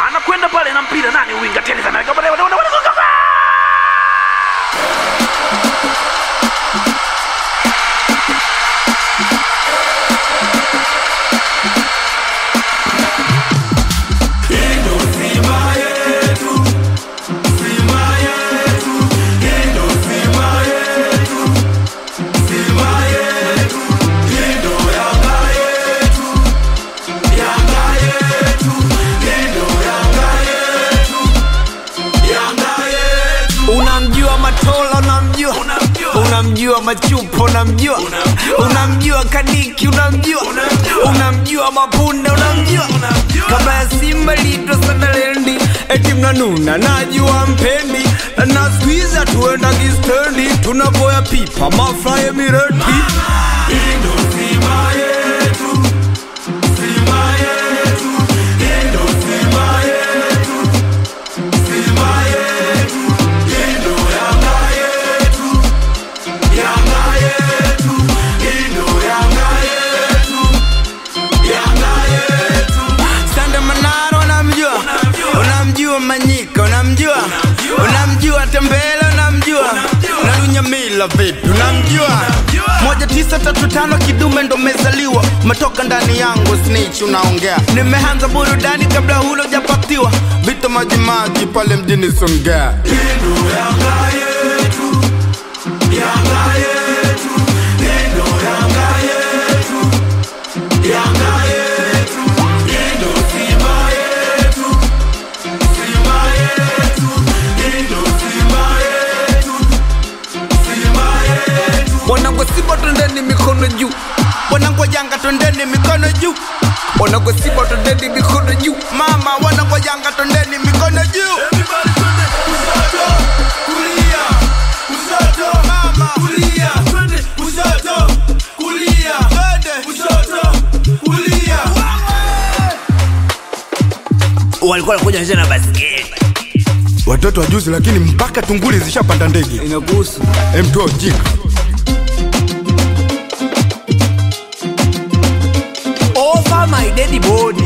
anakwenda pale na mpira nani winga tena sana unamjua matola unamjua unamjua machupo unamjua unamjua kadiki unamjua unamjua mapunda unamjua kama ya simba lito sanalendi eti mnanuna najua mpendi na skuiza tuenda kistendi tunapoya pipa mafraye mireti Sande Manaro unamjua, unamjua Manyika unamjua, unamjua Tembele unamjua, na Lunyamila vipi unamjua? moja tisa tatu tano kidume ndo mezaliwa, umetoka ndani yangu snitch unaongea. Nimeanza burudani kabla hulo japatiwa, vita majimaji pale mjini Songea. Wanangu Simba twendeni mikono juu, wanangu Yanga twendeni mikono juu, wanangu Simba twendeni mikono juu, mama wanangu Yanga twendeni mikono juu. Mama. walikuwa wanakuja wanacheza na basketi watoto wa juzi, lakini mpaka tunguli zishapanda ndege. Inakuhusu. Mtu ujinga over my dead body